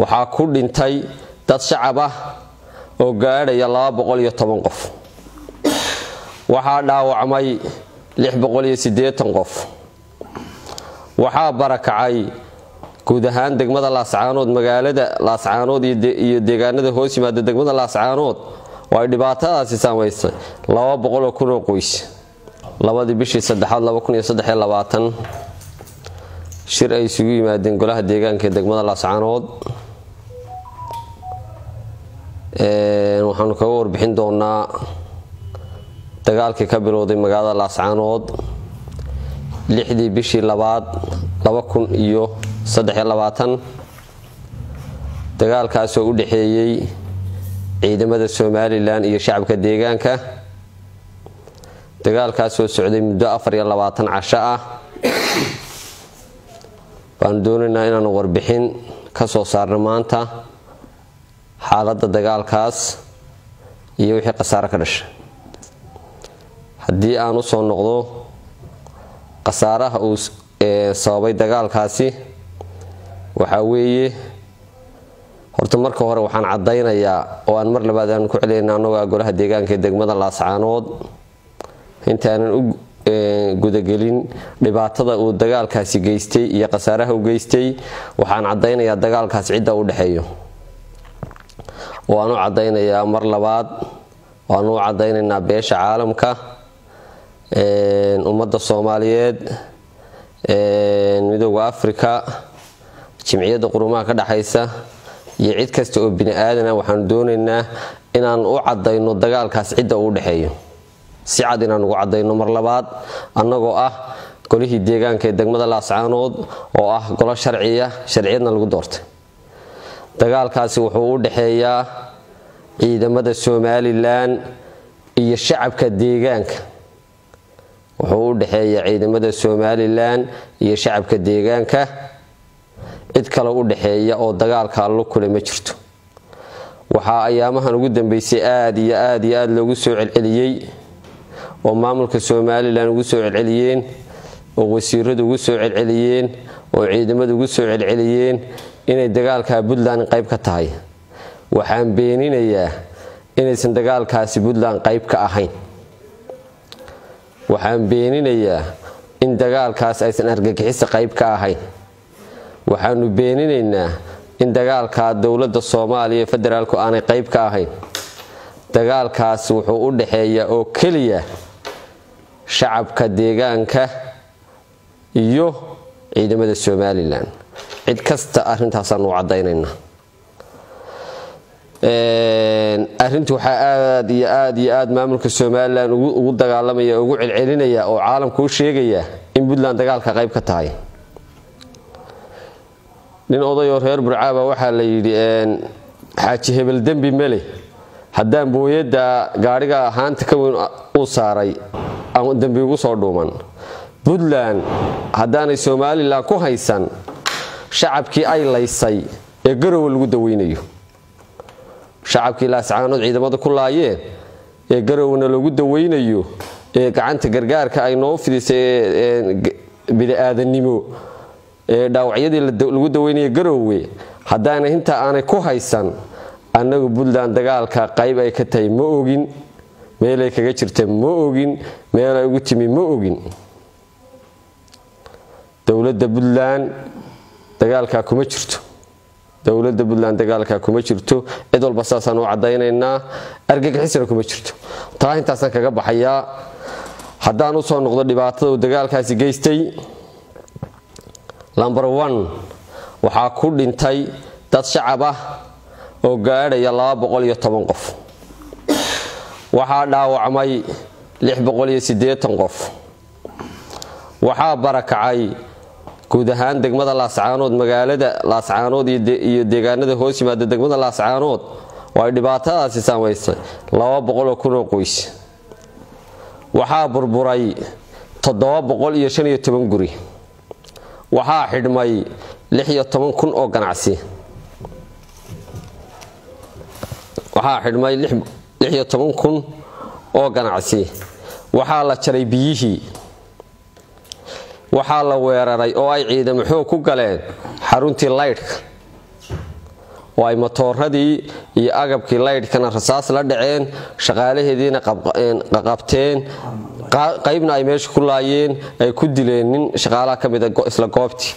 waxaa ku dhintay dad shacab ah oo gaadhaya qof waxaa dhaawacmay qof waxaa barakacay guud ahaan degmada laascaanood magaalada laascaanood iyo deegaanada hoos yimaada degmada laascaanood oo ay dhibaatadaasi saamaysay oo kun oo qoys labadii bishii saddexaad shir ay isugu yimaadeen golaha deegaanka ee degmada laascaanood waxaanu kaga warbixin doonaa dagaalkii ka bilowday magaalada laascaanood lixdii bishii labaad iyo dagaalkaasoo u dhexeeyey ciidamada somalilan iyo shacabka deegaanka dagaalkaasoo socday muddo casho ah baanu doonaynaa inaanu warbixin ka soo saarno maanta xaaladda dagaalkaas iyo wixii khasaare ka dhashay haddii aan u soo noqdo khasaaraha uu sababay dagaalkaasi waxaa weeye horta marka hore waxaan caddaynayaa oo aan mar labaad aanu ku celinayna annagoo golaha deegaanka ee degmada laascaanood intaanan u gudagelin dhibaatada uu dagaalkaasi geystay iyo khasaaraha u geystay waxaan caddaynayaa dagaalkaas cidda u dhexeeyo waan u caddaynayaa mar labaad waanu u caddaynaynaa beesha caalamka ummadda soomaaliyeed midooda afrika jimciyadda qurumaha ka dhexaysa iyo cid kasta oo bini aadana waxaanu doonaynaa inaan u caddayno dagaalkaas cidda uu dhexeeyo si cad inaan ugu caddayno mar labaad annagoo ah golihii deegaanka ee degmada laascaanood oo ah golo sharciya sharciyadna lagu doortay dagaalkaasi wuxuu u dhexeeyaa ciidamada somalilan iyo shacabka deegaanka wuxuu u dhexeeyaa ciidamada somalilan iyo shacabka deegaanka cid kale u dhexeeya oo dagaalka allo kule ma jirto waxaa ayaamahan ugu dambeysay aad iyo aad iyo aad loogu soo celceliyey oo maamulka somalilan ugu soo celceliyeen oo wasiiradu ugu soo celceliyeen oo ciidamadu ugu soo celceliyeen inay dagaalka puntland qayb ka tahay waxaan beeninayaa inaysan dagaalkaasi puntland qayb ka ahayn waxaan beeninayaa in dagaalkaas aysan argagixisa qayb ka ahayn waxaanu beeninaynaa in dagaalka dowladda soomaaliya federaalku aanay qayb ka ahayn dagaalkaas wuxuu u dhexeeyaa oo keliya shacabka deegaanka iyo ciidamada somalilan cid kasta arrintaasaan u caddaynaynaa arrinta waxaa aad iyo aad iyo aad maamulka somalilan ugu dagaalamaya ugu celcelinaya oo caalamka u sheegaya in puntland dagaalka qayb ka tahay nin odayoo reer burcaaba waxaa la yidhi xaaji hebel dembi mele haddaan booyadda gaadhiga haanta ka weyn uu saaray aan dembi ugu soo dhuuman puntland haddaanay somalilan ku haysan shacabkii ay laysay ee garowe lagu daweynayo shacabkii laascaanood ciidamada ku laayeen ee garowna lagu daweynayo ee gacanta gargaarka ay noo fidisay bini-aadannimo ee dhaawacyadii lagu daweynaya garowe haddaana intaa aanay ku haysan annagu puntland dagaalka qayb ay ka tahay ma ogin meelay kaga jirta ma ogin meelay ugu timi ma ogin dowladda puntland dagaalkaa kuma jirto dowladda puntland dagaalkaa kuma jirto cid walba saasaan u caddaynaynaa argagixisna kuma jirto taa intaasaan kaga baxayaa haddaan u soo noqdo dhibaatada uu dagaalkaasi geystay lomber one waxaa ku dhintay dad shacab ah oo gaadhaya qof waxaa dhaawacmay qof waxaa barakacay guud ahaan degmada laascaanood magaalada laascaanood iyo deegaanada hoos yimaada degmada laascaanood oo ay dhibaatadaasi saamaysay oo kun oo qoys waxaa burburay guri waxaa xidhmay kun oo ganacsi waxaa xidhmay kun oo ganacsi waxaa la jaray biyihii waxaa la weeraray oo ay ciidamo xoog ku galeen xaruntii laydhka oo ay matooradii iyo agabkii laydhkana rasaas la dhaceen shaqaalaheediina qabteen qaybna ay meesha ku laayeen ay ku dileen nin shaqaalaha ka mida isla goobtii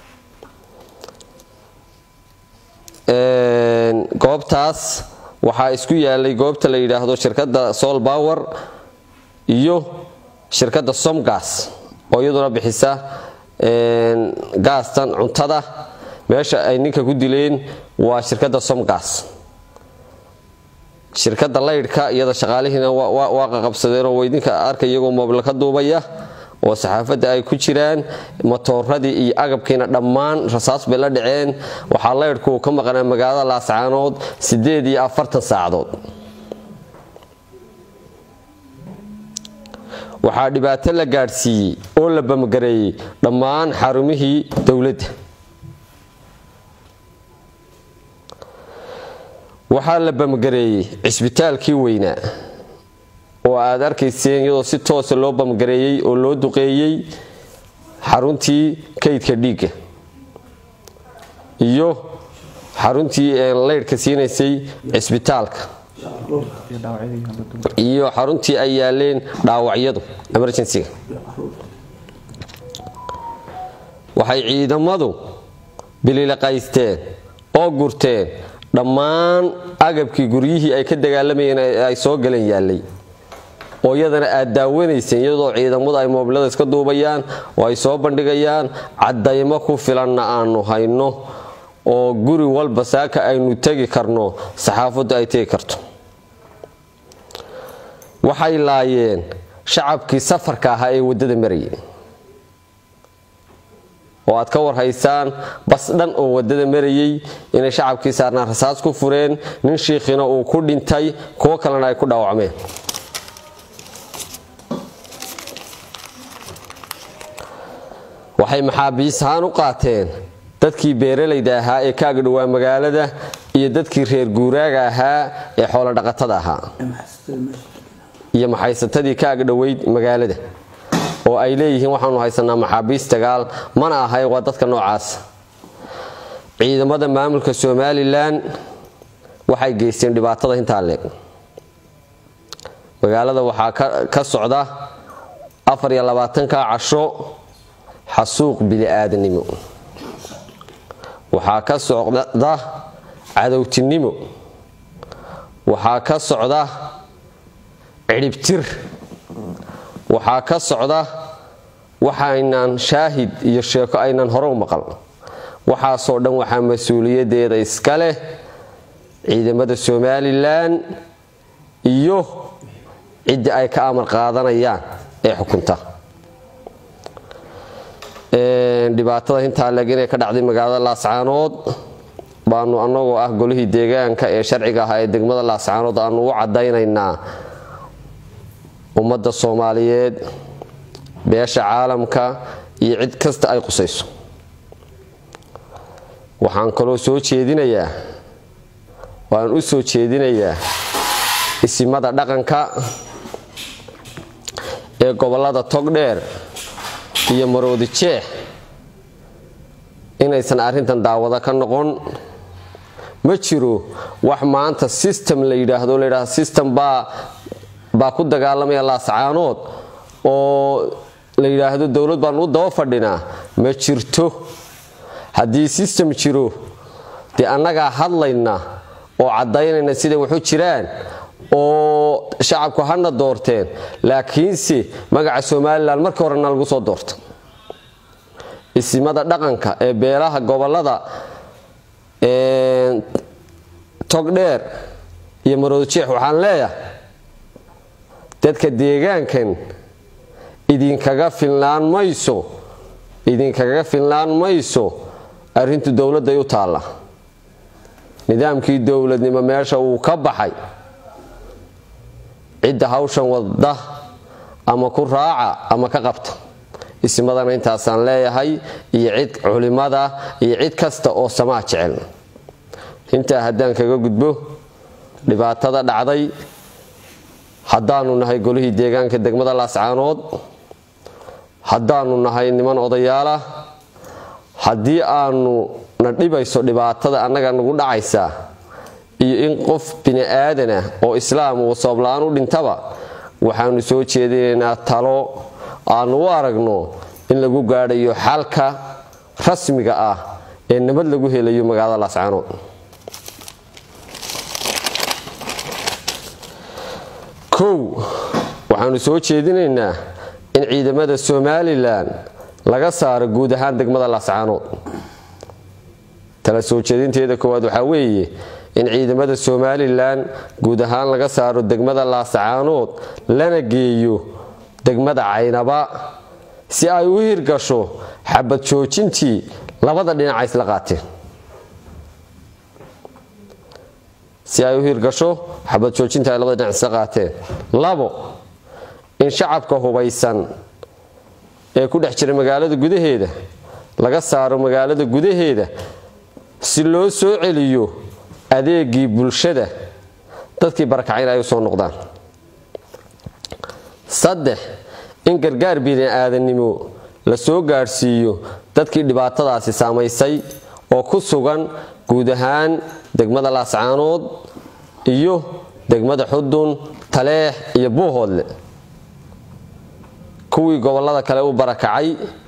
goobtaas waxaa isku yaalay goobta la yidhaahdo shirkadda sol bower iyo shirkadda somgas oo iyaduna bixisa gaastan cuntada meesha ay ninka ku dileen waa shirkadda somgas shirkadda laydhka iyada shaqaalihiina waa qaqabsadeenoo weydinka arka iyagoo moobla ka duubaya oo saxaafadda ay ku jiraan matooradii iyo agabkiina dhammaan rasaas bay la dhaceen waxaa laydhku ka maqnaa magaalada laascaanood siddeed iyo afartan saacadood waxaa dhibaato la gaadhsiiyey oo la bamgareeyey dhammaan xarumihii dowladda waxaa la bamgareeyey cisbitaalkii weynaa oo aad arkayseen iyadoo si toosa loo bamgareeyey oo loo duqeeyey xaruntii kaydka dhiigga iyo xaruntii laydhka siinaysay cisbitaalka iyo xaruntii ay yaaleen dhaawacyadu emergencyga waxay ciidamadu bililaqaysteen oo gurteen dhammaan agabkii guryihii ay ka dagaalamayeen ay soo galeen yaallay oo iyadana aad daawanayseen iyadoo ciidamadu ay moobilada iska duubayaan oo ay soo bandhigayaan caddaymo ku filanna aanu hayno oo guri walba saaka aynu tegi karno saxaafaddu ay tegi karto waxay laayeen shacabkii safarka ahaa ee waddada marayay oo aad ka warhaysaan bas dhan oo waddada marayay inay shacabkii saarnaan rasaas ku fureen nin shiikhina uu ku dhintay kuwo kalena ay ku dhaawacmeen waxay maxaabiis ahaan u qaateen dadkii beeralayda ahaa ee kaaga dhowaa magaalada iyo dadkii reer guuraaga ahaa ee xoolodhaqatada ahaa iyo maxaysatadii kaaga dhoweyd magaalada oo ay leeyihiin waxaanu haysanaa maxaabiis dagaal mana ahay waa dadka noocaas ciidamada maamulka somalilan waxay geysteen dhibaatada intaa leeg magaalada waxaa ka socda afar iyo labaatanka casho xasuuq bili-aadanimo waxaa ka socda cadowtinimo waxaa ka socda cidhibtir waxaa ka socda waxaynan shaahid iyo sheeko aynan hore u maqal waxaasoo dhan waxaa mas-uuliyadeeda iska leh ciidamada somalilan iyo ciddii ay ka amar qaadanayaan ee xukunta dhibaatada intaa leeg inay ka dhacday magaalada laascaanood baanu annagoo ah golihii deegaanka ee sharciga ahaa ee degmada laascaanood aanu u caddaynaynaa ummadda soomaaliyeed beesha caalamka iyo cid kasta ay qusayso waxaan kaloo soo jeedinayaa waan u soo jeedinayaa isimada dhaqanka ee gobollada togdheer iyo maroodi jeex inaysan arrintan daawado ka noqon ma jiro wax maanta system la yidhaahdo la yidhahdo system baa baa ku dagaalamaya laascaanood oo la yidhaahdo dowlad baanu u daba fadhinaa ma jirto haddii system jiro dee annagaa hadlayna oo caddaynayna siday waxu jiraan oo shacabku hana doorteen laakiinse magaca somalilan markii horena lagu soo doorta isimada dhaqanka ee beelaha gobolada togdheer iyo maroodijeex waxaan leeyahay dadka deegaankan idinkaga filnaan mayso idinkaga filnaan mayso arrintu dowladday u taalla nidaamkii dowladnimo meesha uu ka baxay cidda hawshan wadda ama ku raaca ama ka qabta ismadana intaasaan leeyahay iyo cid culimada iyo cid kasta oo samaa jecel intaa haddaan kaga gudbo dhibaatada dhacday haddaanu nahay golihii deegaanka degmada laascaanood haddaanu nahay niman odayaalah haddii aanu na dhibayso dhibaatada annaga nagu dhacaysa iyo in qof bini aadanah oo islaam uu sababla-aan u dhintaba waxaanu soo jeedinaynaa talo aanu u aragno in lagu gaadhayo xalka rasmiga ah ee nabad lagu helayo magaalada laascaanood kow waxaanu soo jeedinaynaa in ciidamada somalilan laga saaro guud ahaan degmada laascaanood tala soo jeedinteeda koowaad waxaa weeye in ciidamada somalilan guud ahaan laga saaro degmada laascaanood lana geeyo degmada caynaba si ay u hirgasho xabad joojintii labada dhinaca isla qaateen si ay u hirgasho xabad joojintii ay labada dhinac isla qaateen labo in shacabka hubaysan ee ku dhex jira magaalada gudaheeda laga saaro magaalada gudaheeda si loo soo celiyo adeegii bulshada dadkii barakacayna ay u soo noqdaan saddex in gargaar bini aadannimo la soo gaadhsiiyo dadkii dhibaatadaasi saamaysay oo ku sugan guud ahaan degmada laascaanood iyo degmada xudun taleex iyo buuhoodle kuwii gobolada kale u barakacay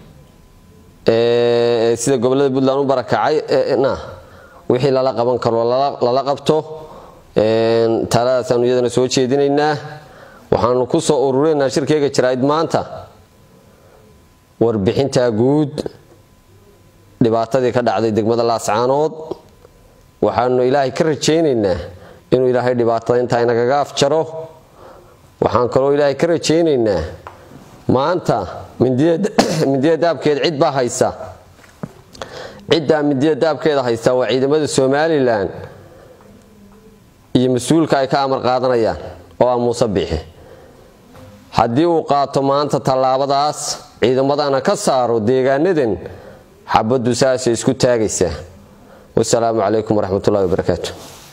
sida gobolada puntland u barakacay wixii lala qaban karo lala qabto taaladaasanu iyadana soo jeedinaynaa waxaanu ku soo ururinaa shirkeyga jaraa'id maanta warbixintaa guud dhibaatadii ka dhacday degmada laascaanood waxaanu ilaahay ka rajaynaynaa inuu ilaahay dhibaatada intaa inagaga afjaro waxaan kaloo ilaahay ka rajaynaynaa maanta mindida daabkeed cid baa haysa ciddaa mindida daabkeeda haysta waa ciidamada somalilan iyo mas-uulka ay ka amar qaadanayaan oo ah muuse biixi haddii uu qaato maanta tallaabadaas ciidamadana ka saaro deegaanadan xabaddu saasay isku taagaysaa wasalaamu calaykum waraxmatullahi wabarakaatu